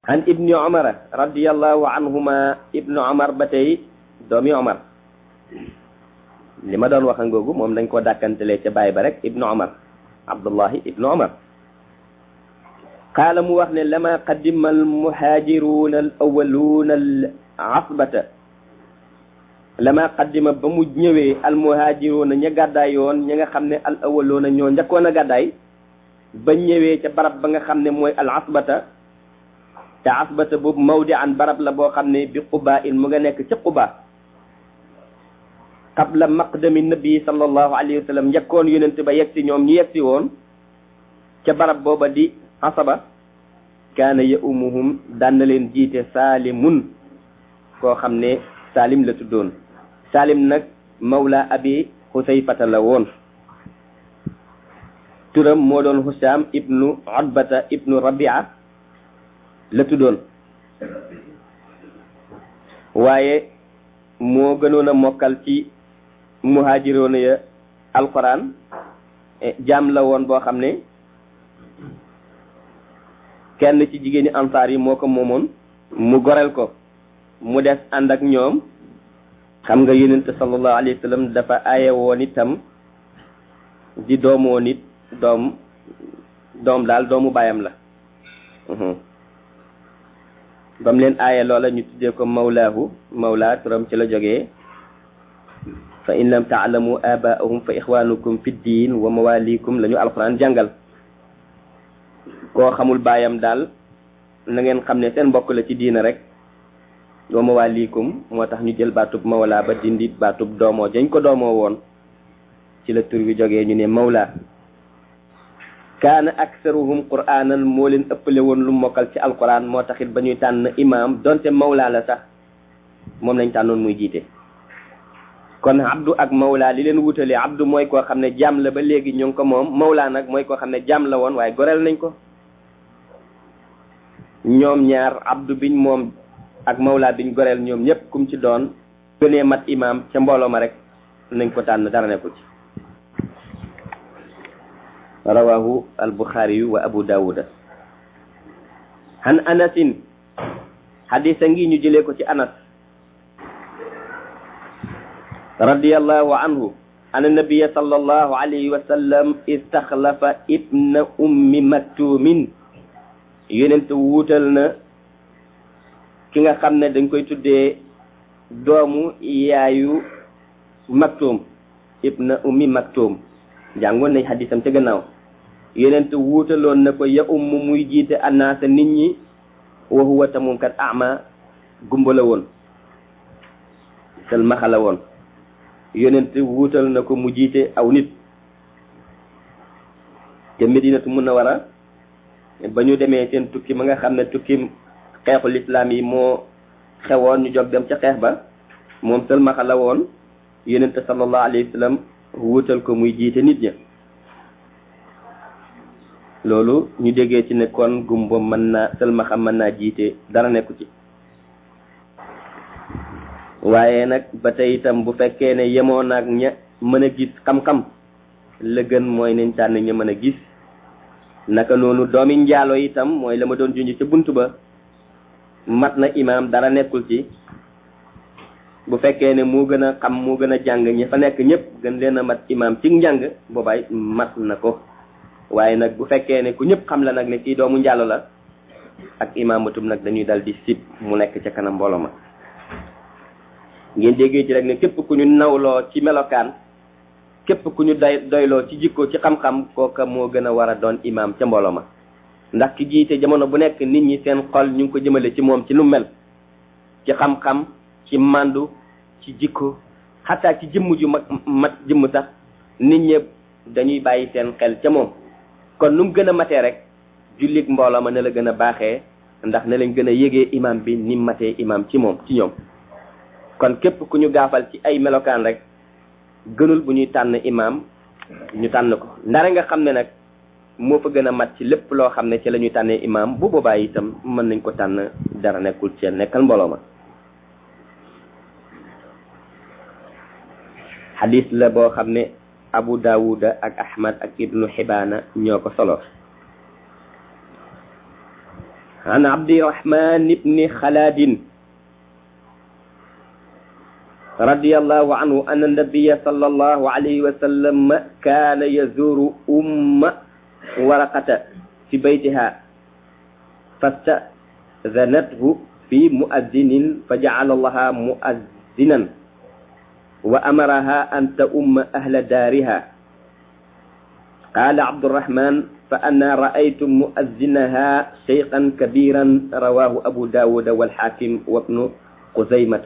an ibni omara radiallahu anhuma ibnu omar ba tey doomi omar li ma doon wax ngoogu moom dañ koo dàkkantelee ca baay ba rek ibnu omar abdullahi ibnu omar qaala mu wax ne lama qadima almuhaajiruuna al awaluuna al asbata lama qaddima ba mu ñëwee almuhaajiruuna ña gàddaay yoon ña nga xam ne al awaluuna ñoo njëkkoon a gàddaay ba ñëwee ca barab ba nga xam ne mooy al asbata te asbata boobu mawdi an barab la boo xam ne bi quba in mu nga nekk ca quba qabla maqdami nabi sallallahu alayhi wa sallam njëkkoon yonent ba yegg si ñoom ñu yegg si woon ca barab booba di asaba kaana ya umuhum daan na leen jiite saalimun koo xam ne saalim la tuddoon saalim nag mawla abi xusayfata la woon turam moo doon Husaam ibnu Utbata ibnu Rabia la tuddoon waaye moo gënoon a mokkal ci muhaajiroona ya alquran jaam la woon boo xam ne kenn ci jigéeni ansaar yi moo ko moomoon mu goreel ko mu des ànd ak ñoom xam nga yonent sallallahu alayhi wa sallam dafa aaye woon itam di doomoo nit doom doom daal doomu baayam la ba mu leen aaye loola ñu tuddee ko mawlaahu mawla turam ci la jógee fa in lam taalamu abaahum fa ixwanukum fi ddin wa mawalikum la ñu alquran jàngal koo xamul baayam daal na ngeen xam ne seen mbokk la ci diina rek wa mawalikum moo tax ñu jël baatub mawla ba dindi baatub doomoo dañ ko doomoo woon ci la tur bi jógee ñu ne mawla kaana aksaruhum qur'anan moo leen ëppale woon lu mokkal ci alquran moo taxit ba ñuy tànn imam donte mawla la sax moom lañ tànnoon muy jiite kon abdu ak mawla li leen wutalee abdu mooy koo xam ne jaam la ba léegi ñu ngi ko moom mawla nag mooy koo xam ne jaam la woon waaye goreel nañ ko ñoom ñaar abdu biñ moom ak mawla biñ goreel ñoom ñëpp kum ci doon gënee mat imam ca mbooloo ma rek nañ ko tànn dara nekkul ci rawahu albuxaariyu wa abu daawuda han anasin hadisa ngi ñu jëlee ko ci anas radiyallahu anhu an nabiya sallallahu alayhi wa sallam istaxlafa ibna ummi maktumin yonent wuutal na ki nga xam ne dañ koy tuddee doomu yaayu maktum ibna ummi maktum jàngoon nañ xadisam ca gannaaw yonent wuutaloon na ko ya umm muy jiite annaasa nit ñi wa huwa tamum kat ama gumba la woon selmaxa la woon yonent wuutal na ko mu jiite aw nit te medinatu munawara ba ñu demee seen tukki ma nga xam ne tukki xeexul islaam yi moo xewoon ñu jóg dem ca xeex ba moom selmaxa la woon yonent sallallahu alayhi wa sallam wuutal ko muy jiite nit ña loolu ñu déggee ci ne kon gumba mën naa sëlmaxa mën naa jiite dara nekku ci waaye nag ba tey itam bu fekkee ne yemoo naag ña mën a gis xam-xam la gën mooy nañ tànn ña mën a gis naka noonu doomi njaalo itam mooy la ma doon junj ca bunt ba mat na imaam dara nekkul ci bu fekkee ne moo gën a xam moo gën a jàng ñi fa nekk ñëpp gën leen a mat imaam ci njàng boobaay mat na ko waaye nag bu fekkee ne ku ñëpp xam la nag ne kii doomu njàllo la ak imaamatum nag dañuy dal di sib mu nekk ca kanam mbooloo ma ngeen déggee ci rek ne képp ku ñu nawloo ci melokaan képp ku ñu doy doyloo ci jikko ci xam-xam kooka moo gën a war a doon imaam ca mbooloo ma ndax ki jiite jamono bu nekk nit ñi seen xol ñu ngi ko jëmale ci moom ci nu mel ci xam-xam ci màndu ci jikko xataa ci jëmm ju mag mat jëmm sax nit ñëpp dañuy bàyyi seen xel ca moom kon nu mu gën a matee rek jullit mbooloo ma ne la gën a baaxee ndax ne lañ gën a yégee imam bi ni matee imam ci moom ci ñoom kon képp ku ñu gaafal ci ay melokaan rek gënul bu ñuy tànn imam ñu tànn ko ndare nga xam ne nag moo fa gën a mat ci lépp loo xam ne ci la ñuy tànnee imam bu boobaa itam mën nañ ko tànn dara nekkul ci nekkal mbooloo ma xadis la boo xam ne abu daawuda ak ahmad ak ibnu xibaana ñoo ko solo عن عبد الرحمن بن خلاد رضي الله عنه أن النبي صلى الله عليه وسلم كان يزور أم ورقة في بيتها فاستأذنته في مؤذن فجعل الله مؤذنا وأمرها أن تؤم أهل دارها قال عبد الرحمن فأنا رأيت مؤذنها شيخا كبيرا رواه أبو داود والحاكم وابن قزيمة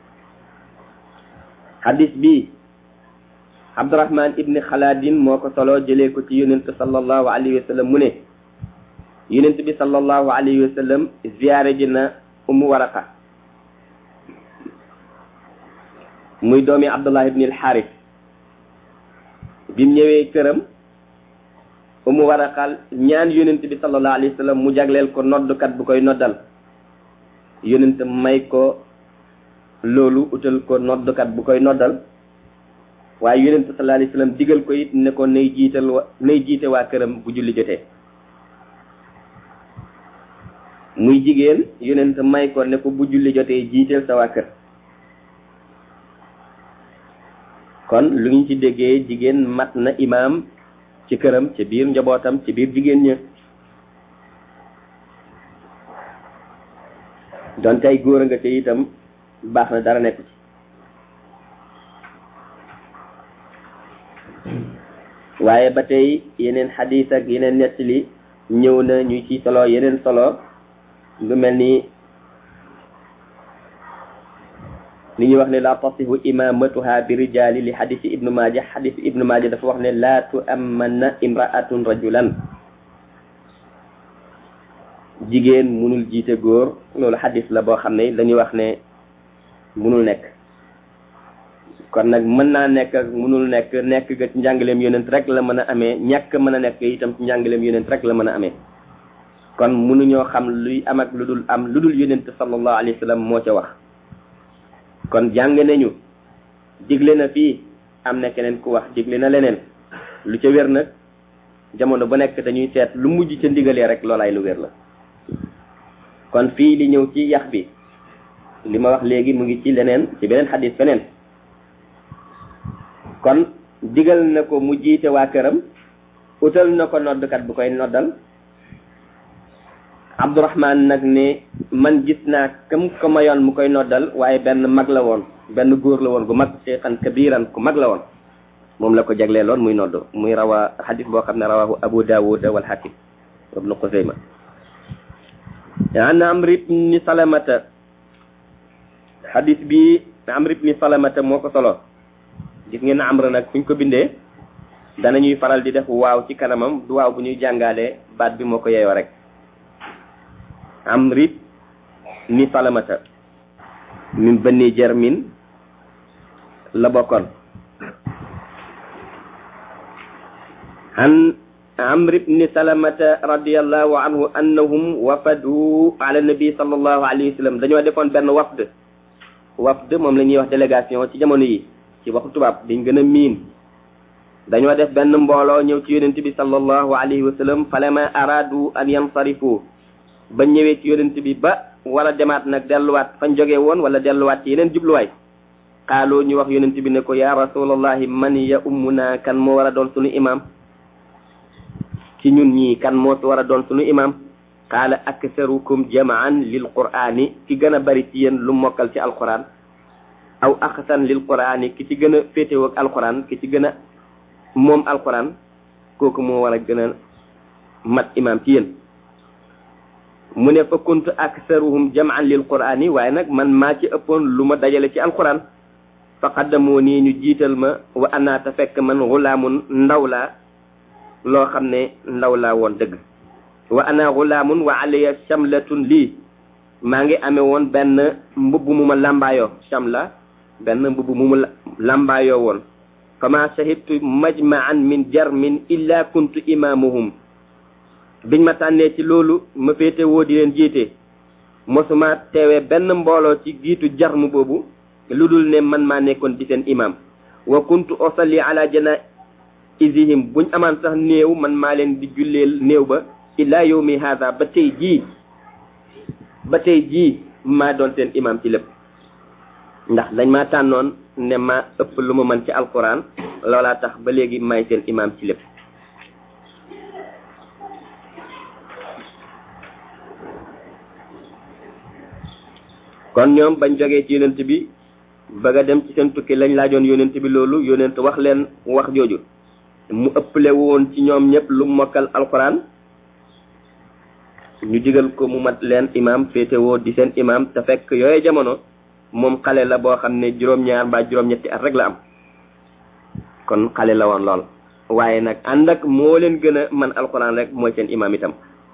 حديث بي عبد الرحمن ابن خلاد موكو صلو جليكو تي يونت صلى الله عليه وسلم منه يونت بي صلى الله عليه وسلم زيارة جنا أم ورقة muy doomi abdullah ibn al harith bim ñëwee këram umu waraqal ñaan yonent bi sallallahu alayhi wa sallam mu jagleel ko noddukat bu koy noddal yonent may ko loolu utal ko noddukat bu koy noddal waaye yonent sallallahu alayhi wa sallam digal ko it ne ko nay jiital wa nay jiite waa këram bu julli jotee muy jigéen yonent may ko ne ko bu julli jotee jiiteel sa waa kër kon lu ñu ci déggee jigéen mat na imaam ci këram ci biir njabootam ci biir jigéen ña donte ay góor a nga te itam baax na dara nekk ci waaye ba tey yeneen xadiis ak yeneen nettali ñëw na ñu ci solo yeneen solo lu mel ni li ñuy wax ne la tasihu imamatuha bi rijali li xadisi ibnu maaja xadisi ibnu maaja dafa wax ne la tuammanna imraatun rajulan jigéen munul jiite góor loolu xadis la boo xam ne dañuy wax ne munul nekk kon nag mën naa nekk ak munul nekk nekk ga ci njàngaleem yonent rek la mën a amee ñàkk mën a nekk itam ci njàngaleem yonent rek la mën a amee kon munuñoo xam luy am ak lu dul am lu dul yonent sallallahu alayhi wa sallam moo ca wax kon jàng nañu digle na fii am na keneen ku wax digle na leneen lu ca wér nag jamono ba nekk dañuy seet lu mujj ca ndigalee rek loolaay lu wér la kon fii li ñëw ci yax bi li ma wax léegi mu ngi ci leneen ci beneen xadis feneen kon digal na ko mu jiite waa këram utal na ko noddkat bu koy noddal abdourahman nag ne man gis naa kam ko mayoon mu koy noddal waaye benn mag la woon benn góor la woon gu mag cheikhan kabiran ku mag la woon moom la ko jagleeloon muy nodd muy rawa xadis boo xam ne rawahu abu dawud wal hakim ibnu xusayma an amr ibni salamata xadis bi amr ibni salamata moo ko solo gis ngeen amr nag fuñ ko bindee danañuy faral di def waaw ci kanamam du waaw bu ñuy jàngalee baat bi moo ko yeeyoo rek amrit ni salamata min bani jarmin la bokkoon an amr ibni salamata radiallahu anhu annahum wafadu ala nabi sallallahu alayhi wa sallam dañoo defoon benn wafd wafd moom la ñuy wax délégation ci jamono yi ci waxu tubaab biñ gën a miin dañoo def benn mbooloo ñëw ci yonent bi sallallahu alayhi wa sallam falama aradu an yansarifu ba ñëwee ci yonent bi ba war a demaat nag delluwaat fañ jógee woon wala delluwaat ci yeneen jubluwaay xaaloo ñu wax yonent bi ne ko ya rasulallahi man ya ummuna kan moo war a doon sunu imam ci ñun ñii kan moo war a doon sunu imam qaala aksarukum jamaan lil qur'ani ki gën a bari ci yéen lu mokkal ci alquran aw axsan lil qur'ani ki ci gën a féetewoo ak alquran ki ci gën a moom alquran kooku moo war a gën a mat imam ci yéen mu ne fa kuntu aksaruhum jamaan lil qur'ani waaye nag man maa ci ëppoon lu ma dajale ci alquran fa qaddamoo nii ñu jiital ma wa anaata fekk man xulaamun ndaw laa loo xam ne ndaw laa woon dëgg wa ana xulaamun wa alayya shamlatun lii maa ngi amee woon benn mbubb mu ma lambaayoo shamla benn mbubb mu ma lambaayoo woon fama shahidtu majma'an min jarmin illa kuntu imamuhum biñ ma tànnee ci loolu ma féete woo di leen jiite mosuma teewee benn mbooloo ci giitu jarmu boobu lu dul ne man maa nekkoon di seen imam wa kuntu osalli ala janaizihim buñ amaan sax néew man maa leen di julleel néew ba illa yawmi hada ba tey jii ba tey jii maa doon seen imam ci lépp ndax dañ maa tànnoon ne ma ëpp lu ma mën ci alquran loolaa tax ba léegi maay seen imam ci lépp kon ñoom bañ jógee ci yonent bi bëgg a dem ci seen tukki lañ laajoon yonent bi loolu yonent wax leen wax jooju mu ëpple woon ci ñoom ñëpp lu mokkal alquran ñu digal ko mu mat leen imam féetewoo di seen imam te fekk yooye jamono moom xale la boo xam ne juróom-ñaar mbaa juróom-ñetti at rek la am kon xale la woon lool waaye nag ànd ak moo leen gën a man alquran rek mooy seen imam itam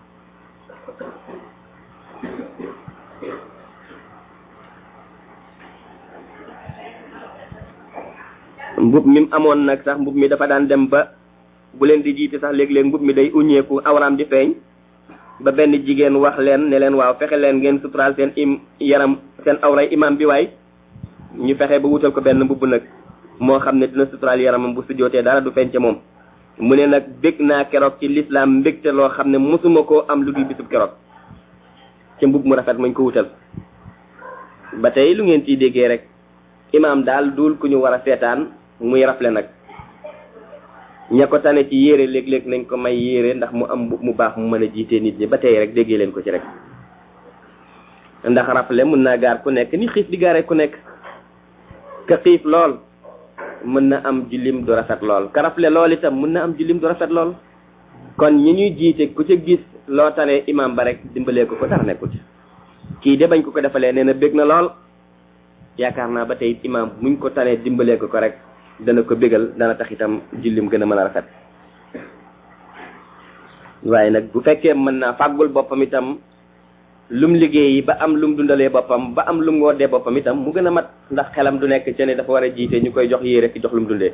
mbub mi amoon nag sax mbub mi dafa daan dem ba bu leen di jiite sax léeg-léeg mbub mi day uññeeku awraam di feeñ ba benn jigéen wax leen ne leen waaw fexe leen ngeen suturaal seen im yaram seen awray imam bi waay ñu fexe ba wutal ko benn mbubb nag moo xam ne dina suturaal yaramam bu sujjootee dara du feeñ ca moom mu ne nag bég naa keroog ci lislaam mbégte loo xam ne mosuma koo am lu dul bisub keroog ca mbub mu rafet mañ ko wutal ba tey lu ngeen ciy déggee rek imam daal duul ku ñu war a seetaan muy rafle nag ña ko tane ci yére léeg-léeg nañ ko may yére ndax mu am mu baax mu mën a jiite nit ñi ba tey rek déggee leen ko ci rek ndax rafle mun naa gaar ku nekk ni xiif di gaare ku nekk ka xiif lool mën na am jullim du rafet lool ka rafle lool itam mën na am jullim du rafet lool kon ñi ñuy jiite ku ca gis loo tane imam ba rek dimbalee ko ko dara nekkul ci kii de bañ ko ko defalee nee na bég na lool yaakaar naa ba tey imam muñ ko tanee dimbalee ko ko rek dana ko bégal dana tax itam jullim gën a mën a rafet waaye nag bu fekkee mën naa fàggul boppam itam lum liggéeyi ba am lum dundalee boppam ba am lum woddee boppam itam mu gën a mat ndax xelam du nekk ci ne dafa war a jiite ñu koy jox yére ki jox lum dundee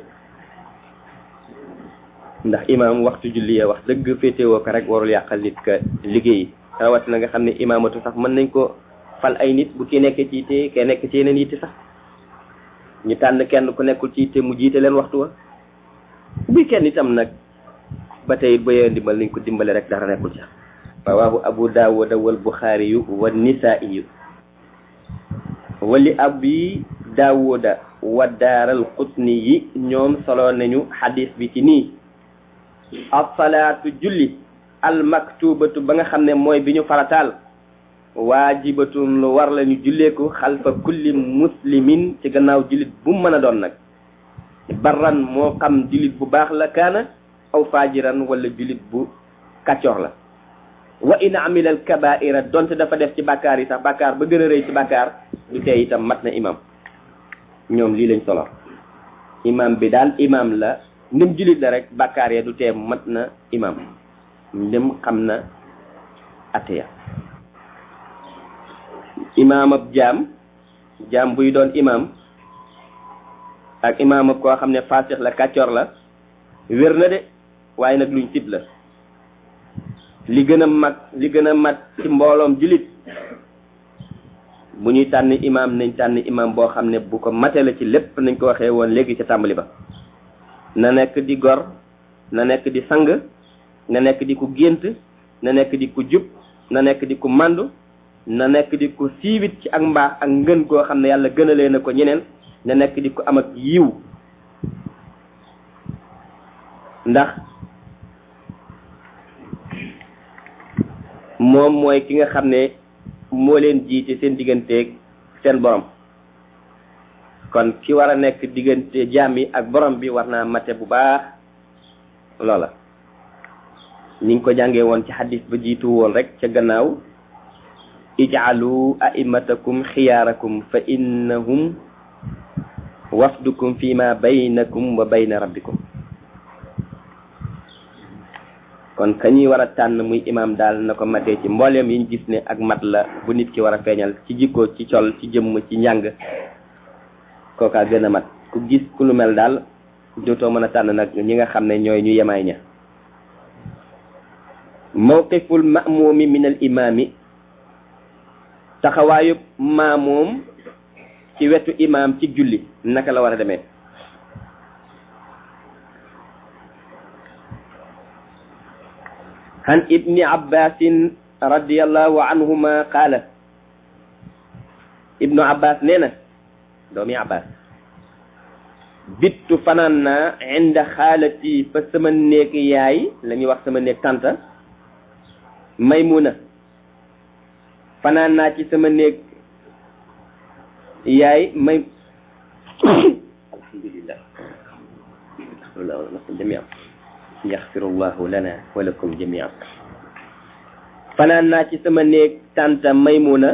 ndax imam waxtu julli ya wax dëgg féetewoo ko rek warul yàqal nit ka liggéeyi rawatina nga xam ne imaamatu sax mën nañ ko fal ay nit bu kii nekkee ci yitte kee nekk ci yeneen yitte sax ñu tànn kenn ku nekkul ci yitte mu jiite leen waxtu wa buy kenn itam nag ba tey ba yee ndimbal nañ ko dimbale rek dara nekkul sax rawahu abu daawuda wal buxaari yu wa nisaa'i yu wali abi daawuda wa daaral qutni yi ñoom solo nañu xadis bi ci nii asalaatu julli al maktubatu ba nga xam ne mooy bi ñu farataal waajibatun lu war la ñu jullee ko xalfa kulli muslimin ci gannaaw jullit bu mu mën a doon nag barran moo xam jullit bu baax la kaana aw fajiran wala jullit bu kàccoor la wa in amila al kabaira donte dafa def ci bàkkaar yi sax bàkkaar ba gën a rëy ci bàkkaar du tee itam mat na imam ñoom lii lañ solo imam bi daal imam la ndim jullit la rek bàkkaar ya du tee mat na imam ndim xam na ateya imaam ab jaam jaam buy doon imam ak imaam ab koo xam ne fasix la kàccoor la wér na de waaye nag luñ sib la li gën a mag li gën a mat ci mbooloom jullit bu ñuy tànn imam nañ tànn imam boo xam ne bu ko mate la ci lépp nañ ko waxee woon léegi ca tàmbali ba na nekk di gor na nekk di sang na nekk di ku gént na nekk di ku jub na nekk di ku màndu na nekk di ku siiwit ci ak mbaax ak ngën goo xam ne yàlla gënalee na ko ñeneen na nekk di ku am ak yiw ndax moom mooy ki nga xam ne moo leen jiite seen digganteeg seen borom kon ki war a nekk diggante jaam yi ak borom bi war naa mate bu baax loola ni nga ko jàngee woon ci xadis ba jiitu woon rek ca gannaaw ijcalu a'immatakum xiyaarakum fa innahum wafdukum fi ma baynakum wa bayna rabbikum kon ka ñuy war a tànn muy imam daal na ko matee ci mbooleem yi ñu gis ne ak mat la bu nit ki war a feeñal ci jikko ci col ci jëmm ci njàng kookaa gën a mat ku gis ku lu mel daal dootoo mën a tànn nag ñi nga xam ne ñooy ñu yemaay ña mawqiful ma'mumi min al imami taxawaayub maamoom ci wetu imam ci julli naka la war a demee عن ابن عباس رضي الله عنهما قال ibnu abbas nee na doomi abbas bittu fanaan naa inda xaalati fa sama néeg yaay la ñuy wax sama néeg tanta maymuna fanaan naa ci sama néeg yaay may alhamdulillah astaghfirullah jamian yaxfirullahu lana wa lakum jamian fanaan naa ci sama néeg tanta maymuna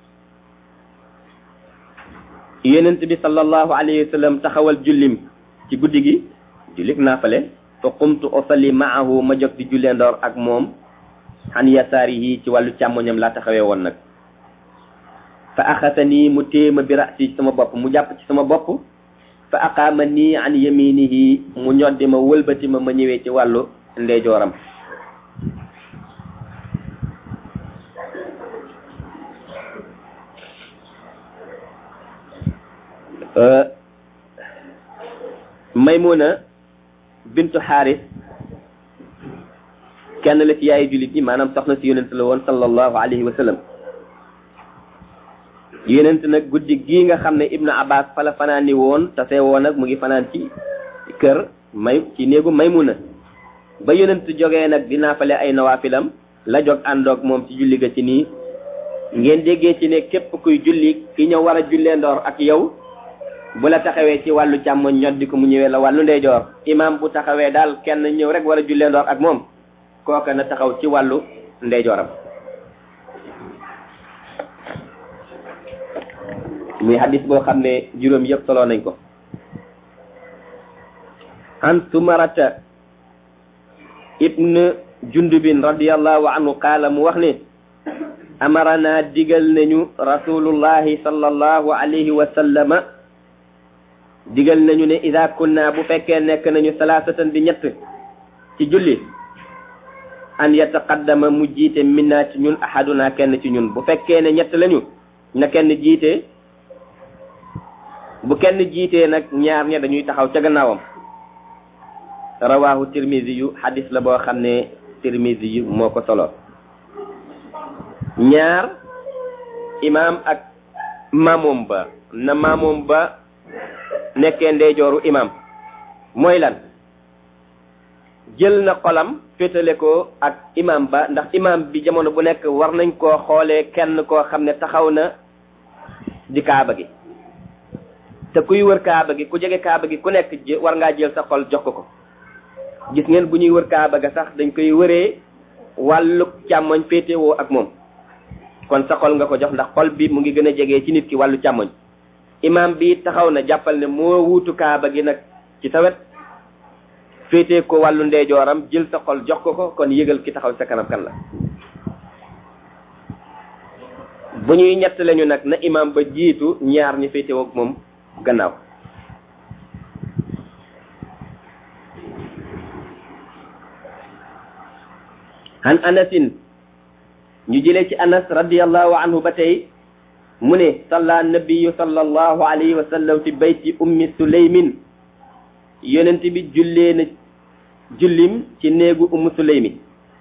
yonent bi sallallahu alayhi wa sallam taxawal jullim ci guddi gi jullik naafale fa qumtu usalli maahu ma jóg di jullee ndoor ak moom xan yasaarihi ci wàllu càmmoñam laa taxawee woon nag fa axasanii mu téema bi rasi ci sama bopp mu jàpp ci sama bopp fa aqaama nii an yaminihi mu ñoddi ma wëlbati ma ma ñëwee ci wàllu ndeyjooram maymuna bintu xaaris kenn la ci yaayu jullit yi maanaam soxna si yonent la woon sallallahu alayhi wa sallam yonent nag guddi gii nga xam ne ibnu abbas fa la fanaan ni woon tase woon nag mu ngi fanaan ci kër may ci néegu maymuna ba yonent jógee nag di naafale ay nawaafilam la jóg àndoog moom ci julli ga ci nii ngeen déggee ci ne képp kuy julli ki ñëw war a jullee ndoor ak yow bu la taxawee ci wàllu càmmoñ ñoddi ko mu ñëwee la wàllu ndeyjoor imam bu taxawee daal kenn ñëw rek war a jullee ndoor ak moom kooka na taxaw ci wàllu ndeyjooram muy hadis boo xam ne juróom yëpp solo nañ ko an sumarata ibn jundubin radiallahu anhu qaala mu wax ne amarana digal nañu rasulullahi sallallahu alayhi wa sallama digal nañu ne ida kunna bu fekkee nekk nañu salaasatan di ñett ci julli an yataqaddama mu jiite minna ci ñun ahaduna kenn ci ñun bu fekkee ne ñett lañu na kenn jiite bu kenn jiitee nag ñaar ña dañuy taxaw ca gannaawam rawahu tirmisi yu hadis la boo xam ne tirmisi yu moo ko solo ñaar imaam ak maamoom ba na maamoom ba nekkee ndeyjooru imam mooy lan jël na xolam féetale ko ak imam ba ndax imam bi jamono bu nekk war nañ koo xoolee kenn koo xam ne taxaw na di kaaba gi te kuy wër kaaba gi ku jege kaaba gi ku nekk war ngaa jël sa xol jox ko ko gis ngeen bu ñuy wër kaaba ga sax dañ koy wëree wàllu càmmoñ féetewoo ak moom kon sa xol nga ko jox ndax xol bi mu ngi gën a jege ci nit ki wàllu càmmoñ imam bi taxaw na jàppal ne moo wuutu kaaba gi nag ci sa wet féetee ko wàllu ndeyjooram jël sa xol jox ko ko kon yëgal ki taxaw sa kanam kan la bu ñuy ñett lañu nag na imam ba jiitu ñaar ñi féetewoo ak moom gannaaw han anasin ñu jëlee ci anas radiallahu anhu ba tey mu ne salla nabiyu sallallahu alayhi wa sallam fi bayti ummi suleymin yonent bi jullee na jullim ci néegu ummu suleymi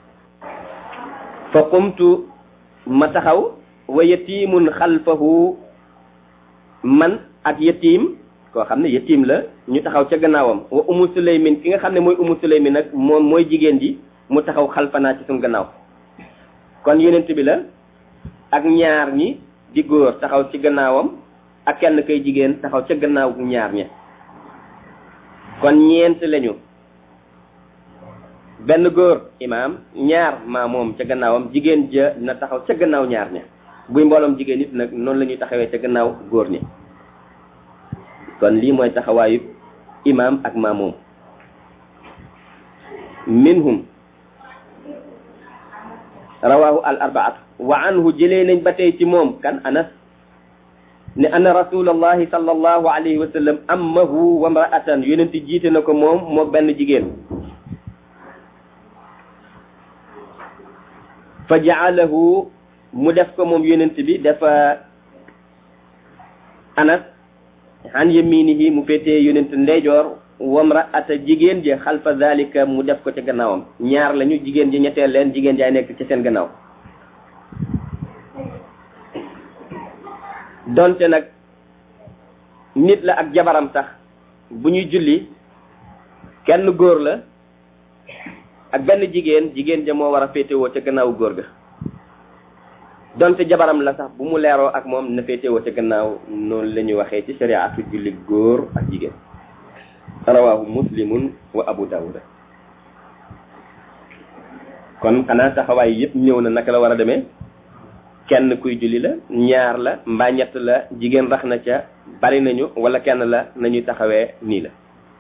fa qumtu ma taxaw wa yatimun xalfahu man ak yatim koo xam ne yatim la ñu taxaw ca gannaawam wa ummu suleymin ki nga xam ne mooy ummu suleymin nag moom mooy jigéen ji mu taxaw xalfanaa ci suñu gannaaw kon yonent bi la ak ñaar ñi di góor taxaw ci gannaawam ak kenn kay jigéen taxaw ca gannaaw ñaar ña kon ñeent lañu benn góor imaam ñaar maa moom ca gannaawam jigéen ja na taxaw ca gannaaw ñaar ña buy mbooloom jigéen nit nag noonu la ñuy taxawee ca gannaaw góor ñi kon lii mooy taxawaayu imaam ak maa moom minhum rawahu al arbaatu wa anhu jëlee nañ ba tey ci moom kan anas ne anna rasulallahi sallallahu alayhi wa sallam ammahu wa mraatan yonenti jiite na ko moom moo benn jigéen fa jaalahu mu def ko moom yonent bi dafa anas an yaminihi mu féetee yonent ndeyjoor wa mraata jigéen ji xalfa zalika mu def ko ca gannaawam ñaar lañu jigéen ji ñetteel leen jigéen jaay nekk ci seen gannaaw donte nag nit la ak jabaram sax bu ñuy julli kenn góor la ak benn jigéen jigéen ja moo war a féetewoo ca gannaaw góor ga donte jabaram la sax bu mu leeroo ak moom na féetewoo ca gannaaw noonu la ñuy waxee ci shariatu julli góor ak jigéen rawahu muslimun wa abu dawuda kon xanaa taxawaay yëpp ñëw na naka la war a demee kenn kuy julli la ñaar la mbaa ñett la jigéen rax na ca bari nañu wala kenn la nañuy taxawee nii la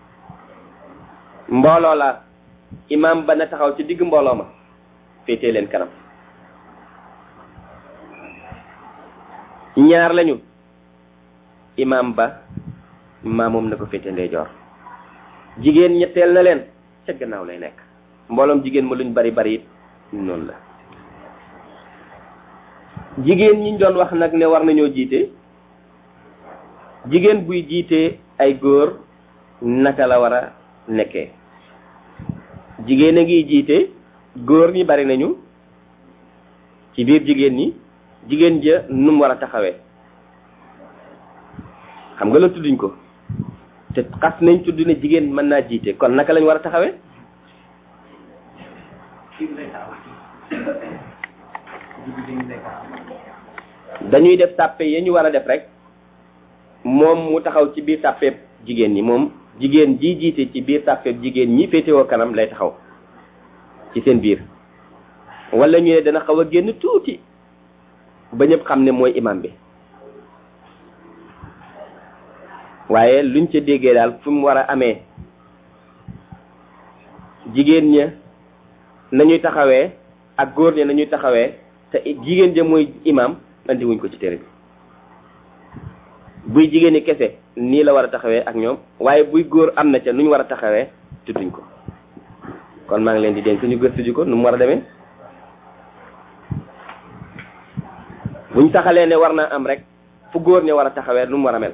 mbooloo la imam ba na taxaw ci digg mbooloo ma féetee leen kanam ñaar lañu imam ba maamoom na ko féete ndeyjoor jigéen ñetteel na leen ca gannaaw lay nekk mbooloom jigéen ma luñ bari bari it noonu la jigéen ñi doon wax nag ne war nañoo jiite jigéen buy jiite ay góor naka la war a nekkee jigéen a ngi jiite góor ñi bari nañu ci biir jigéen ñi jigéen ja nu mu war a taxawee xam nga la tudduñ ko te xas nañ tudd ne jigéen mën naa jiite kon naka lañ war a taxawee dañuy def sàppe ya ñu war a def rek moom mu taxaw ci biir sàppeeb jigéen ñi moom jigéen ji jiite ci biir sàppeeb jigéen ñi féetewoo kanam lay taxaw ci seen biir wala ñu ne dana xaw a génn tuuti ba ñëpp xam ne mooy imam bi waaye luñ ca déggee daal fu mu war a amee jigéen ña nañuy taxawee ak góor ña nañuy taxawee te jigéen ja mooy imam andi wuñ ko ci téere bi buy jigéen ñi kese nii la war a taxawee ak ñoom waaye buy góor am na ca nu ñu war a taxawee tudduñ ko kon maa ngi leen di dénk ñu gëstu ji ko nu mu war a demee buñ taxalee ne war naa am rek fu góor ña war a taxawee nu mu war a mel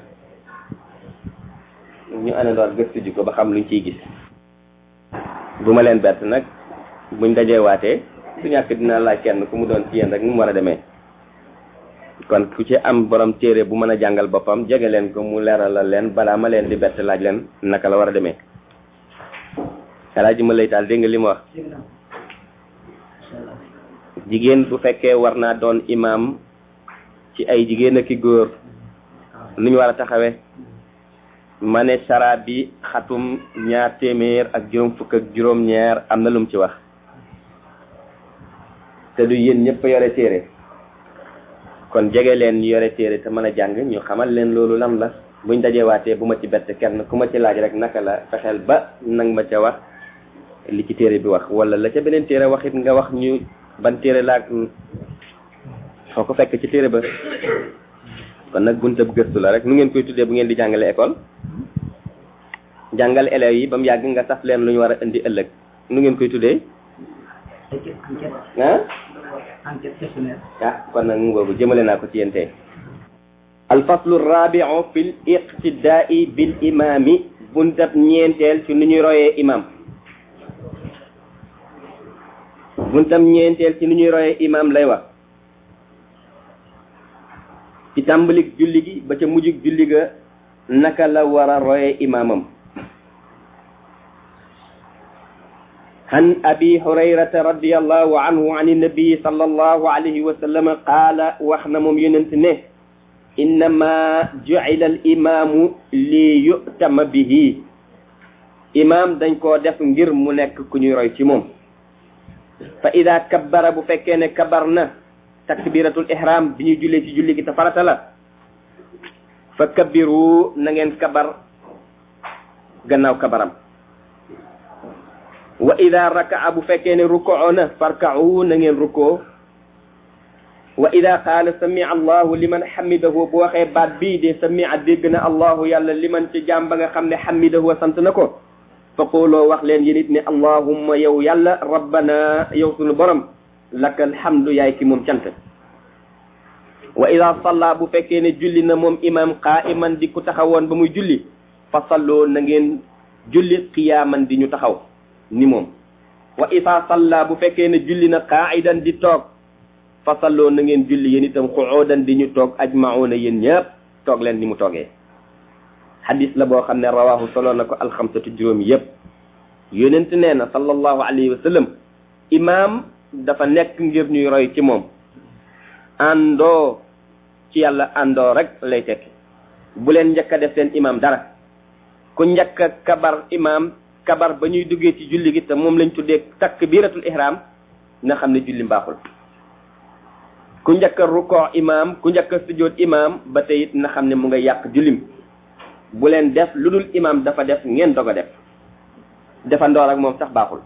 ñu anandoor gëstu ji ko ba xam luñ ciy gis bu ma leen bett nag buñ dajee waatee su ñàkk dinaa laaj kenn ku mu doon ci yéen rek nu mu war a demee kon ku ci am borom téere bu mën a jàngal boppam jege leen ko mu leeralal leen balaa ma leen di bett laaj leen naka la war a demee alaaji ma lay taal dégg nga li ma wax jigéen bu fekkee war naa doon imam ci ay jigéen ak i góor nu ñu war a taxawee ma ne sara bi xatum ñaar téeméer ak juróom fukk ak juróom ñaar am na lum ci wax te du yéen ñëpp yore téere kon jege leen ñu yore téere te mën a jàng ñu xamal leen loolu lan la buñ dajewaatee bu ma ci bett kenn ku ma ci laaj rek naka la fexeel ba nang ma ca wax li ci téere bi wax wala la ca beneen téere waxit nga wax ñu ban téere laag foo ko fekk ci téere ba kon nag buntab gëstu la rek nu ngeen koy tuddee bu ngeen di jàngale école jàngal élèves yi ba mu yàgg nga saf leen lu ñu war a indi ëllëg nu ngeen koy tuddee ah ah kon nag mu boobu jëmale naa ko ci yéen tey alfaslu rabiu fi l iqtidaai bil imami buntab ñeenteel ci nu ñuy royee imam buntam ñeenteel ci nu ñuy royee imam lay wax ci tàmbalik julli gi ba ca mujjug julli ga naka la war a royee imamam عن أبي هريرة رضي الله عنه عن النبي صلى الله عليه وسلم قال وحنا مم ينتنه إنما جعل الإمام ليؤتم به إمام دنج كو دef ngir mu nekk ku ñuy roy ci moom fa ida kabbara bu fekkee ne kabar na takbiratul ihram bi ñu jullee ci julli gi te farata la fa kabbiru na ngeen kabar gannaaw kabaram wa ida rakaa bu fekkee ne rukoo na farkau na ngeen rukoo wa ida qaala samia allahu liman xamidahu bu waxee baat bii de samia dégg na allahu yàlla liman ci jaam ba nga xam ne xamidahu sant na ko fa qooloo wax leen yéen it ne allahumma yow yàlla rabbana yow sunu borom laka alhamdu yaay ki moom cant wa ida salla bu fekkee ne julli na moom imam qaiman di ku taxawoon ba muy julli fa salloo na ngeen julli qiyaaman di ñu taxaw ni moom wa isa salla bu fekkee ne julli na qaidan di toog fasalloo na ngeen julli yéen itam xuudan di ñu toog ajmauna yéen ñëpp toog leen ni mu toogee xadis la boo xam ne rawahu solo na ko alxamsatu juróom yépp yonent nee na sallallahu alayhi wa sallam imaam dafa nekk ngir ñuy roy ci moom àndoo ci yàlla àndoo rek lay tekki bu leen njëkk a def seen imaam dara ku njëkk a kabar imaam kabar ba ñuy duggee ci julli gi te moom lañ tuddee takbiratul ihram na xam ne julli mbaaxul ku njëkk a rukoo imaam ku njëkk a sujjóot imaam ba tey it na xam ne mu nga yàq jullim bu leen def lu dul imaam dafa def ngeen dog a def defandoor ak moom sax baaxul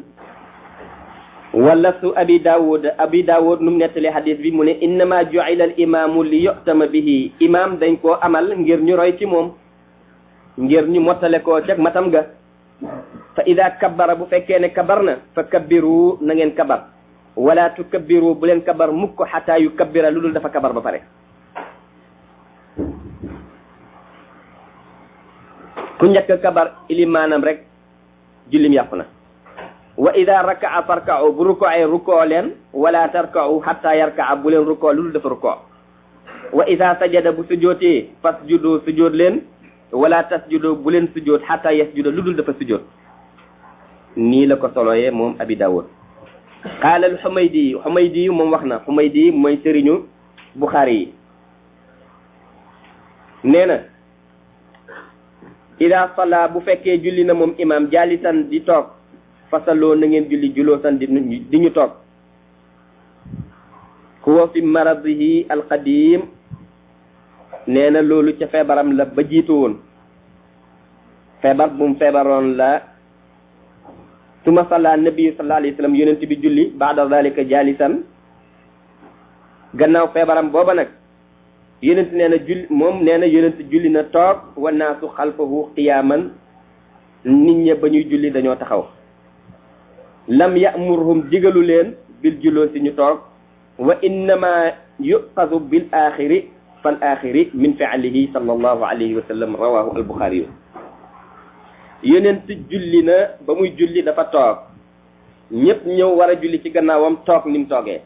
wala su abi daawud abi daawud nu mu nettali hadis bi mu ne innama ju'ila al imaamu li yu'tama bihi imaam dañ koo amal ngir ñu roy ci moom ngir ñu mottale koo cag matam ga fa ida kabbara bu fekkee ne kabar na fa kabbiru na ngeen kabar wala tukabbiru bu leen kabar mukk xataa yu kabbira lu dul dafa kabar ba pare ku njëkk kabar ilimaanam rek jullim yàqu na wa ida rakaa farka'u bu ruko'ee rukoo leen wala tarka'u hatta yarka'a bu leen rukoo lu dul dafa rukoo wa ida sajada bu sujootee fasjudu sujoot leen wala tasjudu bu leen sujoot hatta yasjuda lu dul dafa sujoot nii la ko soloyee moom abi dawud qaala al xumaydi xumaydi moom wax na xumaydi mooy sëriñu buxaari yi nee na ida salla bu fekkee julli na moom imam jaalisan di toog fasaloo na ngeen julli juloosan di di ñu toog huwa fi maradihi alqadim nee na loolu ca feebaram la ba jiitu woon feebar bu mu feebaroon la suma salla nabi sallallahu alayhi wa sallam yonent bi julli baada dalika jaalisan gannaaw feebaram booba nag yonent nee na julli moom nee na yonent julli na toog wa naasu xalfahu qiyaaman nit ña ba ñuy julli dañoo taxaw lam ya'murhum digalu leen bil julloo si ñu toog wa innama yuqasu bil axiri fal axiri min fi'lihi sallallahu alayhi wa sallam rawahu al buxaari yonent julli na ba muy julli dafa toog ñëpp ñëw war a julli ci gannaawam toog ni mu toogee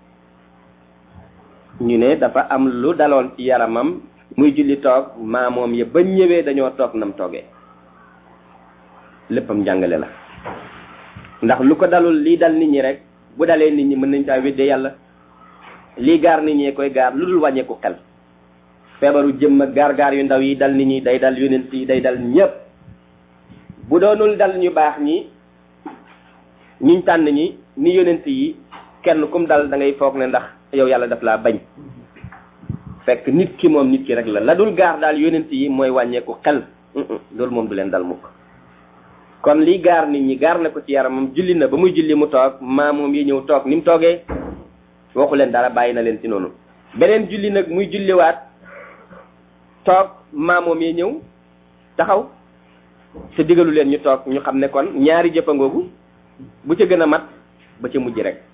ñu ne dafa am lu daloon ci yaramam muy julli toog maamoom ya ba ñëwee dañoo toog nam toogee léppam njàngale la ndax lu ko dalul lii dal nit ñi rek bu dalee nit ñi mën nañ caa wedde yàlla lii gaar nit ñee koy gaar lu dul wàññeeku xel feebaru jëmm ak gaar-gaar yu ndaw yi dal nit ñi day dal yonent yi day dal ñépp bu doonul dal ñu baax ñi ñuñ tànn ñi ni yonent yi kenn kum dal da ngay foog ne ndax yow yàlla daf laa bañ fekk nit ki moom nit ki rek la la dul gaar daal yonent yi mooy wàññeeku xel loolu moom du leen dal mukk kon lii gaar nit ñi gaar na ko ci yaramam julli na ba muy julli mu toog maa moom yi ñëw toog ni mu toogee waxu leen dara bàyyi na leen ci noonu beneen julli nag muy julliwaat toog maa moom yi ñëw taxaw te digalu leen ñu toog ñu xam ne kon ñaari jëfangoogu bu ca gën a mat ba ca mujj rek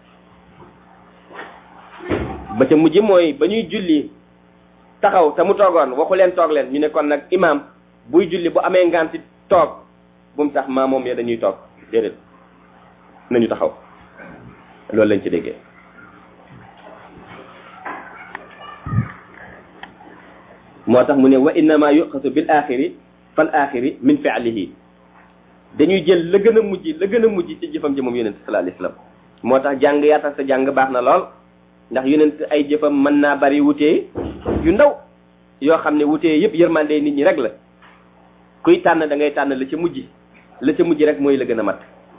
ba ca mujj mooy ba ñuy julli taxaw te mu toogoon waxu leen toog leen ñu ne kon nag imaam buy julli bu amee nganti toog bu mu tax maa moom ya dañuy toog déedéet nañu taxaw loolu lañ ci déggee moo tax mu ne wa innama yuqasu bil axiri fal axiri min fi'lihi dañuy jël la gën a mujj la gën a mujj ci jëfam ji moom yonent sallallahu alayhi wasallam moo tax jàng yaatal sa jàng baax na lool ndax yonent ay jëfam mën naa bari wutee yu ndaw yoo xam ne wutee yëpp yërmande nit ñi rek la kuy tànn da ngay tànn la ca mujj la ca mujj rek mooy la gën a mat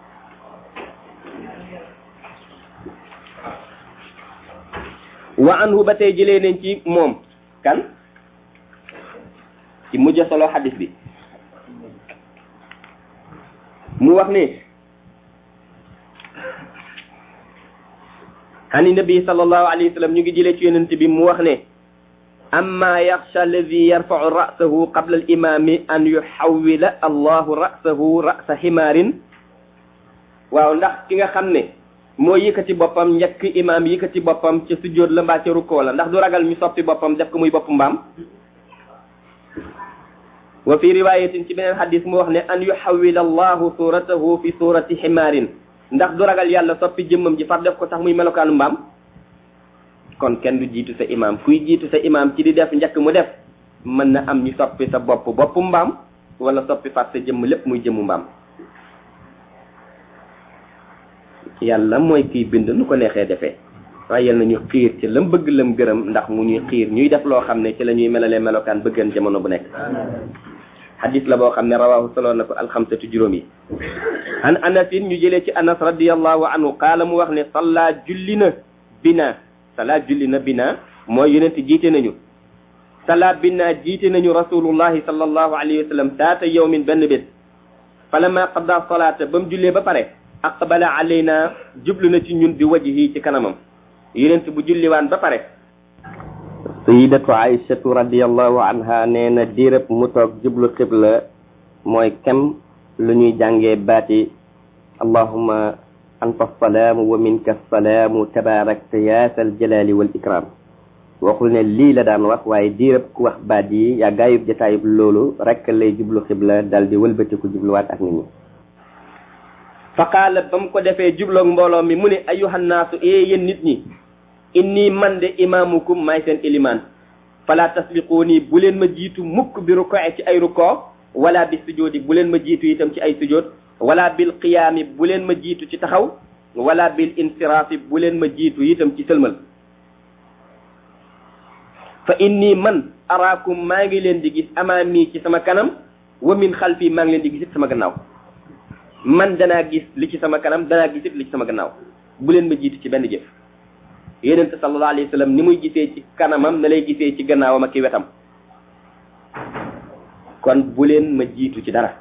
wa anhu ba tey jëlee nañ ci moom kan ci mujj solo xadis bi mu wax ne ani nabi sallallahu alayhi wa sallam ñu ngi jëlee ci yonent bi mu wax ne amma yaxsha alladi yarfau rasahu qabla al imami an yuxawila allahu rasahu rasa ximaarin waaw ndax ki nga xam ne moo yëkkati boppam njëkk imaam yëkkati boppam ca sujjóot la mbaa ca rukkoo la ndax du ragal ñu soppi boppam def ko muy bopp mbaam wa fi riwayatin ci beneen xadis mu wax ne an yuxawila allahu suratahu fi surati ximaarin ndax du ragal yàlla soppi jëmmam ji far def ko sax muy melokaanu mbaam kon kenn du jiitu sa imam kuy jiitu sa imam ci di def njëkk mu def mën na am ñu soppi sa bopp boppu mbaam wala soppi fat sa jëmm lépp muy jëmmu mbaam yàlla mooy kiy bind nu ko neexee defee waaye yal nañu xiir ci lam bëgg lam gërëm ndax mu ñuy xiir ñuy def loo xam ne ci la ñuy melalee melokaan bëggan jamono bu nekk xadis la boo xam ne rawaahu solo na ko alxamsatu juróom yi an anasin ñu jëlee ci anas radiallahu anhu qaala mu wax ne salla julli na bina salla julli na bina mooy yonent jiite nañu salla bina jiite nañu rasulullahi sallallahu alayhi wa sallam taata yawmin benn bés falamma qada salaata ba mu jullee ba pare aqbala alayna jublu na ci ñun bi wajhi ci kanamam yonent bu julliwaan ba pare sayidatu aïchatu radiallahu anha nee na diirëb mu toog jublu xibla mooy kem lu ñuy jàngee baati allahuma anta salaamu wa minka salaamu tabarakta ya sal jalali wal ikram waxul ne lii la daan wax waaye diirëb ku wax baat yi yaa gaayub jataayub loolu rek lay jublu xibla dal di wëlbatiku jubluwaat ak nit ñi fa qaala ba mu ko defee jubloog mbooloo mi mu ne ayuhannaasu ee yéen nit ñi inni man de imaamukum maay seen ilimaan fala tasbiquuni bu leen ma jiitu mukk bi rukkoo ci ay rukkoo wala bi sujoodi bu leen ma jiitu itam ci ay sujood wala bil qiyaami bu leen ma jiitu ci taxaw wala bil insiraafi bu leen ma jiitu itam ci sëlmal fa inni man araakum maa ngi leen di gis amaami ci sama kanam wa min xalfi maa ngi leen di gisit sama gannaaw man danaa gis li ci sama kanam danaa gisit li ci sama gannaaw bu leen ma jiitu ci benn jëf yonent sallallahu alayhi wa sallam ni muy gisee ci kanamam na lay gisee ci gannaawam ak ki wetam kon bu leen ma jiitu ci dara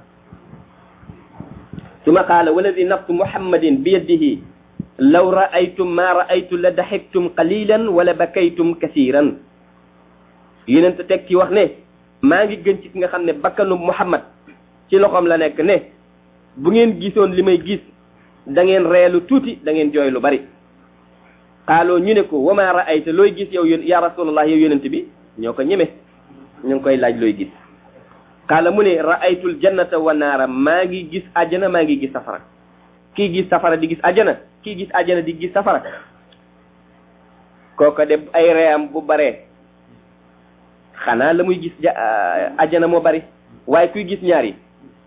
suma qaala waladi nafsu muhammadin bi yadihi law raaytum ma raaytu la daxiktum qalilan wala bakaytum kasiran yonent teg ci wax ne maa ngi gën ci ki nga xam ne bakkanu muhammad ci loxoom la nekk ne bu ngeen gisoon li may gis da ngeen reelu tuuti da ngeen jooy lu bari xaaloo ñu ne ko wama raayta looy gis yow ya rasulallah yow yonent bi ñoo ko ñeme ñu ngi koy laaj looy gis xaala mu ne raaytul jannata wa naara maa ngi gis ajjana maa ngi gis safara kii gis safara di gis ajjana kii gis ajjana di gis safara kooko de ay reyam bu baree xanaa la muy gis ajjana moo bari waaye kuy gis ñaar yi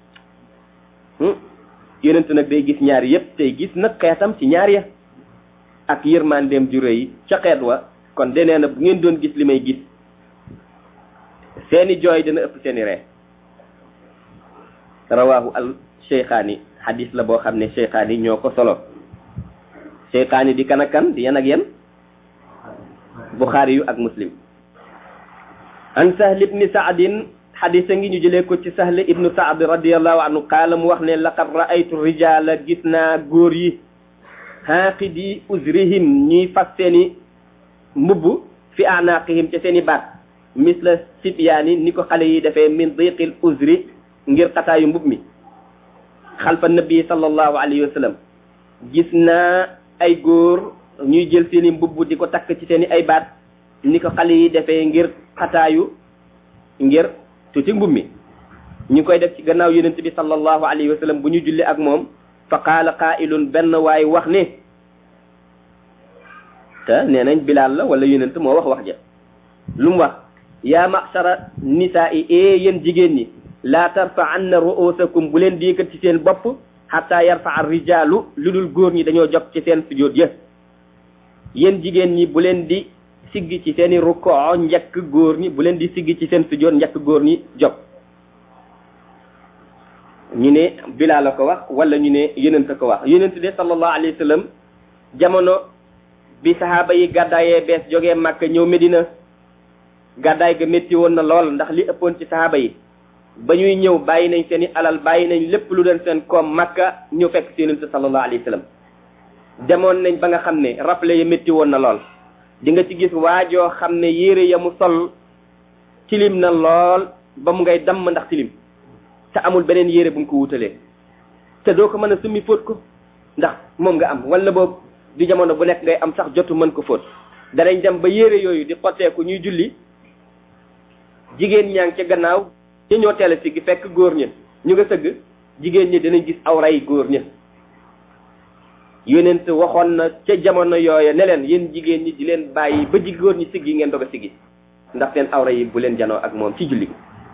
yonent nag day gis ñaar yépp tey gis nag xeetam ci ñaar ya ak yërmandeem ju rëy ca xeet wa kon de nee na bu ngeen doon gis li may gis seeni jooy dana ëpp seeni ree rawahu al cheykhaani hadis la boo xam ne cheykhaani ñoo ko solo cheykhaani di kan ak kan di yan ak yan buxaari yu ak muslim an sahl ibni saadin hadis a ngi ñu jëlee ko ci sahl ibnu saad radiallahu anhu qaala mu wax ne laqad raaytu rijala gis naa góor yi xaaqidi uzrihim ñuy fas seeni mbubb fi anaqihim ca seeni baat misla sibyaani ni ko xale yi defee min diqil uzri ngir xataayu mbub mi xalfa nabi sallallahu alayhi wa sallam gis naa ay góor ñuy jël seeni mbubb di ko takk ci seeni ay baat ni ko xale yi defee ngir xataayu ngir tuuti mbub mi ñu koy def ci gannaaw yonent bi sallallahu alayhi wa sallam bu ñu julli ak moom fa qaala qaa'ilun benn waay wax ne te nee nañ bilaal la wala yonent moo wax wax ja lu mu wax yaa ma'shara nisaa'i ee yéen jigéen ñi laa tarfa'anna ru'usakum bu leen diikat ci seen bopp hatta yarfa'a rijaalu lu dul góor ñi dañoo jog ci seen sujjóot ya yéen jigéen ñi bu leen di sigg ci seeni rukkoo njëkk góor ñi bu leen di sigg ci seen sujjóot njëkk góor ñi jog ñu ne bilaa la ko wax wala ñu ne yonent ko wax yonent de sallallahu alayhi wa sallam jamono bi sahaaba yi gàddaayee bees jógee Màkka ñëw Medina gàddaay ga métti woon na lool ndax li ëppoon ci sahaaba yi ba ñuy ñëw bàyyi nañ seen i alal bàyyi nañ lépp lu doon seen koom Màkka ñëw fekk si yonent sallallahu alayhi wa sallam demoon nañ ba nga xam ne rappelé ya métti woon na lool di nga ci gis waajoo xam ne yére ya mu sol tilim na lool ba mu ngay damm ndax tilim te amul beneen yére bu mu ko wutalee te doo ko mën a summi fóot ko ndax moom nga am wala boobu du jamono bu nekk ngay am sax jotu mën ko fóot danañ dem ba yére yooyu di xotteeku ñuy julli jigéen ñaa ngi ca gannaaw ñu ñoo teel a siggi fekk góor ña ñu nga sëgg jigéen ñi dinañ gis awray góor ña yonent waxoon na ca jamono yooya ne leen yéen jigéen ñi di leen bàyyi ba ji góor ñi siggi ngeen doog a siggi ndax seen awra yi bu leen janoo ak moom ci julli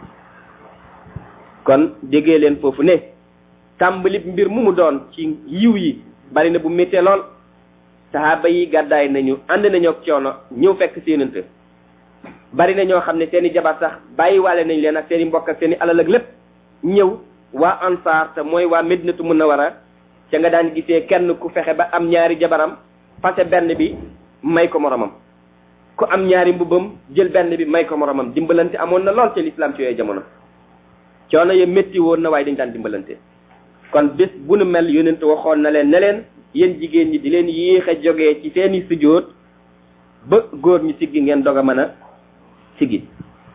kon déggee leen foofu ne tàmbali mbir mu mu doon ci yiw yi bari na bu méttee lool sahaaba yi gàddaay nañu ànd nañu ak coono ñëw fekk si yonent bari na ñoo xam ne seen i jabar sax bàyyiwaale nañ leen ak seen i mbokk ak seen i alal ak lépp ñëw waa ansaar te mooy waa Medinatu Munawara ca nga daan gisee kenn ku fexe ba am ñaari jabaram fase benn bi may ko moromam ku am ñaari mbubbam jël benn bi may ko moromam dimbalante amoon na lool ci lislaam ci yooyu jamono coono ya métti woon na waaye dañ daan dimbalante kon bés bu nu mel yonent waxoon na leen ne leen yéen jigéen ñi di leen yéex a jógee ci seeni sujjóot ba góor ñi siggi ngeen dog a mën a siggi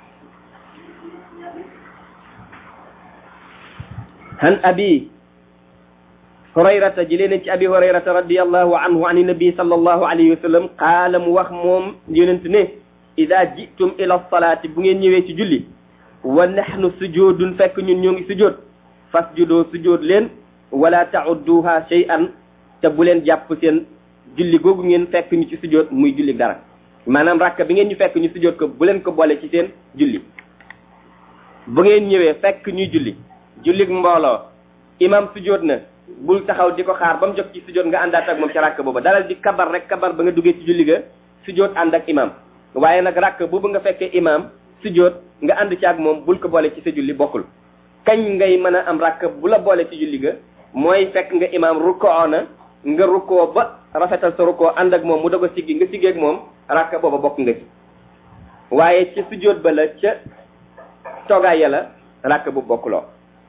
han abi hurayrata jëlee nañ ci abi hurayrata radiallahu anhu an nabi sallallahu alayhi wa sallam qaala mu wax moom yonent ne ida jitum ila salaati bu ngeen ñëwee ci julli wa nahnu sujudun fekk ñun ñoo ngi sujud fasjudoo sujud leen wala taudduha shay'an te bu leen jàpp seen julli googu ngeen fekk ñu ci sujud muy julli dara maanaam rakka bi ngeen ñu fekk ñu sujud ko bu leen ko boole ci seen julli bu ngeen ñëwee fekk ñuy julli jullig mbooloo imam sujud na bul taxaw di ko xaar ba mu jóg ci sujud nga àndaat ak moom ci rakk booba dalal di kabar rek kabar ba nga duggee ci julli ga sujud ànd ak imam waaye nag rakk boobu nga fekkee imam sujud nga ànd ci ak moom bul ko boole ci sa julli bokkul kañ ngay mën a am rakk bu la boole ci julli ga mooy fekk nga imam rukkoo na nga rukkoo ba rafetal sa rukkoo ànd ak moom mu doog a siggi nga siggee ak moom rakk booba bokk nga ci waaye ca sujud ba la ca toogaay ya la rakk bu bokkuloo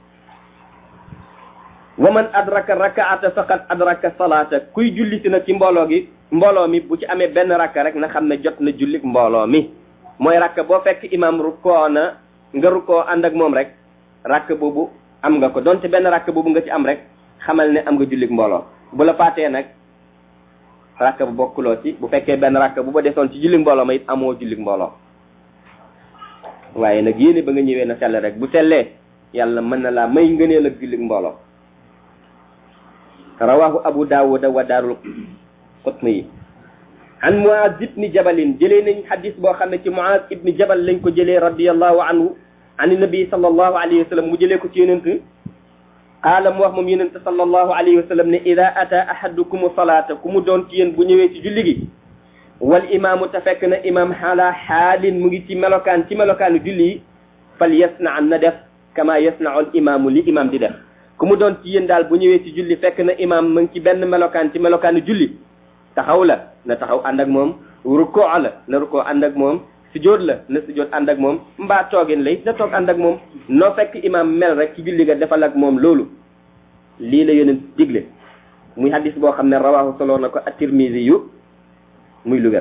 wa man adraka rakaata faqad adraka salaata kuy julli si nag ci mbooloo gi mbooloo mi bu ci amee benn rakka rek na xam ne jot na jullik mbooloo mi mooy rakk boo fekk imam rukkoo na nga rukkoo ànd ak moom rek rakk boobu am nga ko donte benn rakk boobu nga ci am rek xamal ne am nga jullik mbooloo bu la faatee nag rakk bu bokkuloo ci bu fekkee benn rakk bu ba desoon ci jullik mbooloo ma it amoo jullik mbooloo waaye nag yéene ba nga ñëwee na sell rek bu sellee yàlla mën na laa may ngëneel ak jullik mbooloo rawahu abu daawuda wa daarul qutni yi an muaz ibni jabalin jëlee nañ xadis boo xam ne ci muaz ibni jabal lañ ko jëlee radiallahu anhu an nabi sallallahu alayhi wa sallam mu jëlee ko ci yonent qaala mu wax moom yonent sallallahu alayhi wa sallam ne ida ata ahadukum salaata ku mu doon ci yéen bu ñëwee ci julli gi wal imaamu te fekk na imaam xaala xaalin mu ngi ci melokaan ci melokaanu julli yi fal yasna an na def kama yasnau al imaamu li imaam di def ku mu doon ci yéen daal bu ñëwee ci julli fekk na imaam mu ngi ci benn melokaan ci melokaanu julli taxaw la na taxaw ànd ak moom rukkoo la na rukkoo ànd ak moom sujjóot la na sujjóot ànd ak moom mbaa toogin lay na toog ànd ak moom noo fekk imaam mel rek ci julli ga defal ak moom loolu lii la yonent digle muy hadis boo xam ne rawaahu solo na ko at-Tirmisi yu muy lu wér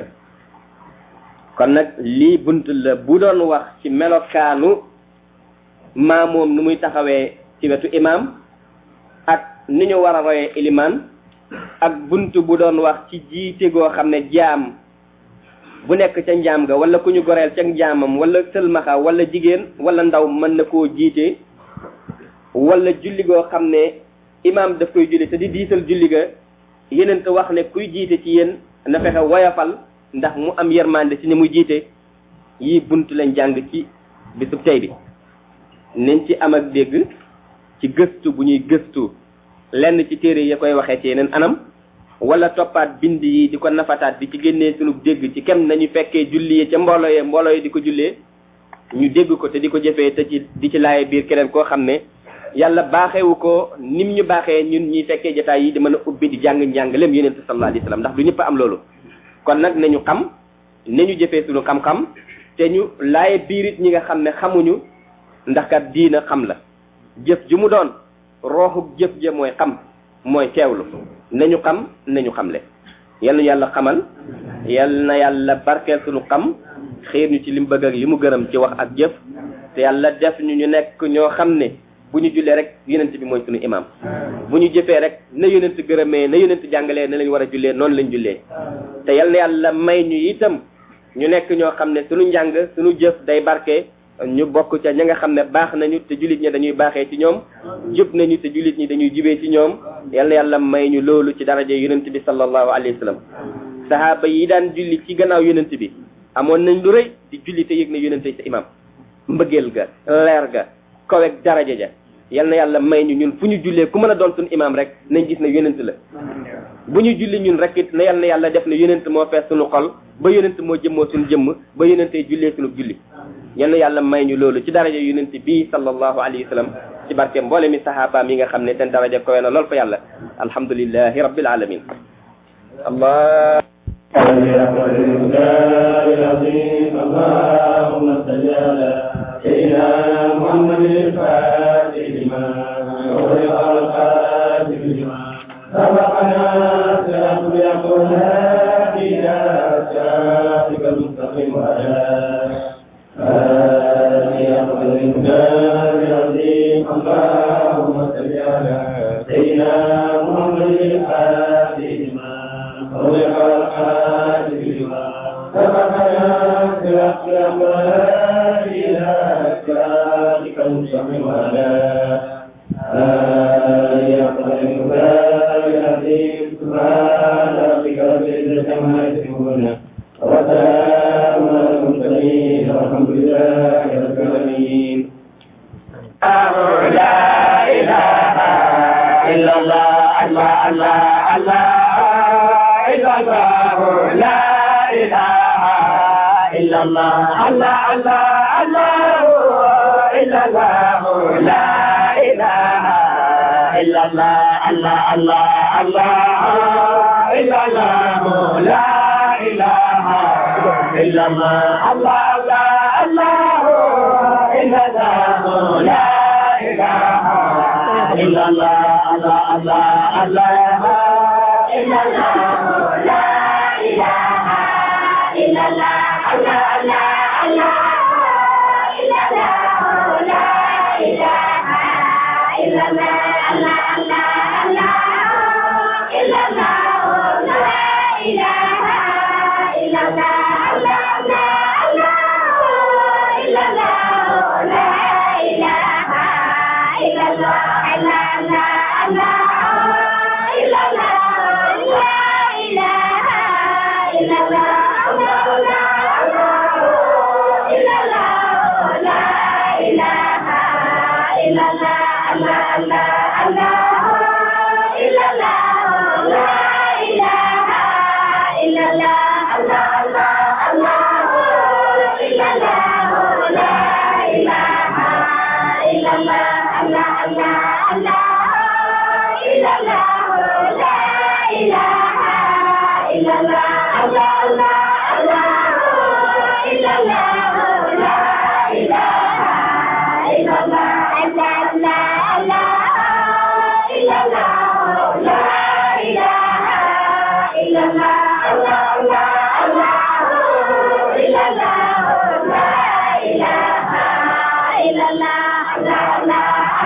kon nag lii bunt la bu doon wax ci melokaanu maa moom nu muy taxawee ci wetu imaam ak ni ñu war a royee ilimaan ak bunt bu doon wax ci jiite goo xam ne jaam bu nekk ca njaam ga wala ku ñu goreel ca njaamam wala sëlmaxa wala jigéen wala ndaw mën na koo jiite wala julli goo xam ne imaam daf koy julli te di diisal julli ga yeneen te wax ne kuy jiite ci yéen na fexe woyafal ndax mu am yermande ci ni muy jiite yii bunt lañ jàng ci bisub tey bi nañ ci am ak dégg ci gëstu bu ñuy gëstu lenn ci téere ya koy waxee ci yeneen anam wala toppaat bind yi di ko nafataat di ci génnee sunu dégg ci kem nañu fekkee julli yi ca mbooloo yi mbooloo yi di ko jullee ñu dégg ko te di ko jëfee te ci di ci laaye biir keneen koo xam ne yàlla baaxewu ko nim ñu baaxee ñun ñuy fekkee jotaay yi di mën a ubbi di jàng njàngaleem yonent sallallahu alayhi wasallam ndax du ñëpp am loolu kon nag nañu xam nañu jëfee sunu xam-xam te ñu laaye biirit ñi nga xam ne xamuñu ndax kat diina xam la jëf ju mu doon rooxu jëf ja mooy xam mooy teewlu nañu xam nañu xamle yal na yàlla xamal yal na yàlla barkeel sunu xam xiir ñu ci li mu bëgg ak li mu gërëm ci wax ak jëf te yàlla def ñu ñu nekk ñoo xam ne bu ñu jullee rek yonent bi mooy sunu imam bu ñu jëfee rek na yonent gërëmee na yonent jàngalee na lañ war a jullee noonu lañ jullee te yal na yàlla may ñu itam ñu nekk ñoo xam ne sunu njàng sunu jëf day barke ñu bokk ca ña nga xam ne baax nañu te jullit ñi dañuy baaxee ci ñoom jub nañu te jullit ñi dañuy jubee ci ñoom yal na yàlla may ñu loolu ci daraja yonent bi sallallahu alayhi wa sallam sahaaba yi daan julli ci gannaaw yonent bi amoon nañ lu rëy di julli te yëg ne yonent sa imam mbëggeel ga leer ga kowek daraja ja yal na yàlla may ñu ñun fu ñu jullee ku mën a doon suñu imam rek nañ gis ne yonent la bu ñu julli ñun rek it na yal na yàlla def ne yonent moo fees suñu xol ba yonent moo jëmmoo suñu jëmm ba yonentee jullee suñu julli yal na yàlla may ñu loolu ci daraja yonent bii sallallahu alayhi wa sallam ci barke mboole mi sahabaam yi nga xam ne seen daraja kowe na lool fa yàlla alhamdulillahi rabbil alamin allah اللهم صل على سيدنا محمد الفاتح لما أغلق الخاتم لما سبقنا صراط يقول إلى صراطك المستقيم وعلى آله أفضل الإنسان العظيم اللهم صل على سيدنا محمد الفاتح لما أغلق الخاتم لما سبقنا صراط يقول إلى صراطك المستقيم وعلى آله أفضل الإنسان العظيم سبحان ربك رب العزة عما يصفون وسلام على المرسلين والحمد لله رب العالمين لا إله إلا الله الله الله الله إلا الله لا إله إلا الله الله الله الله إلا الله لا إله إلا الله الله الله الله إلا الله لا إله إلا الله الله الله الله إلا الله لا إله إلا الله الله الله الله إلا الله لا إله إلا الله الله الله الله إلا الله لا إله إلا الله الله الله الله إلا الله لا إله إلا الله الله الله الله إلا الله لا إله إلا الله الله الله الله إلا الله لا إله إلا الله الله الله إلا الله لا إله إلا الله الله الله الله إلا الله لا إله إلا الله الله الله الله إلا الله لا إله إلا الله الله الله الله إلا الله لا إله إلا الله الله الله الله إلا الله لا إله إلا الله الله الله الله إلا الله لا إله إلا الله الله الله الله إلا الله لا إله إلا الله الله الله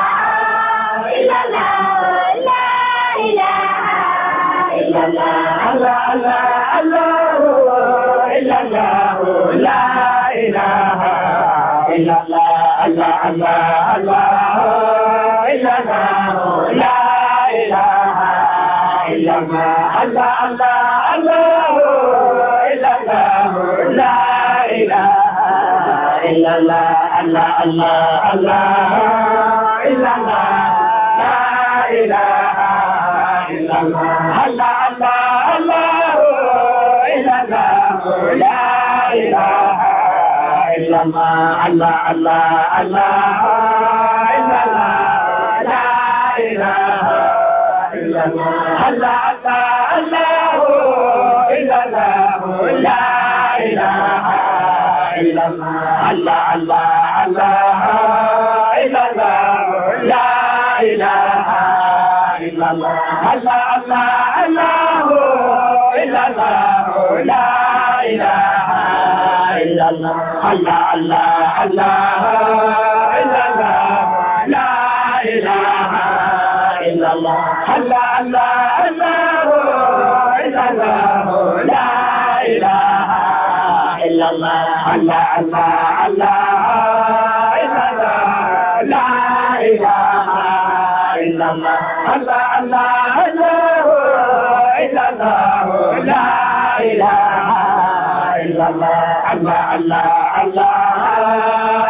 الله إلا الله لا إله إلا الله الله الله الله إلا الله لا إله إلا الله الله الله الله إلا الله لا إله إلا الله الله الله الله إلا الله لا إله إلا الله الله الله الله إلا الله لا إله إلا الله الله الله الله إلا الله لا إله إلا الله الله الله الله إلا الله لا إله إلا الله الله الله الله إلا الله لا إله إلا الله الله الله الله إلا الله لا إله إلا الله الله الله الله إلا الله لا إله إلا الله الله الله الله إلا الله لا إله إلا الله الله الله الله إلا الله لا إله إلا الله الله الله الله إلا الله لا إله إلا الله الله الله الله إلا الله لا إله إلا الله الله الله الله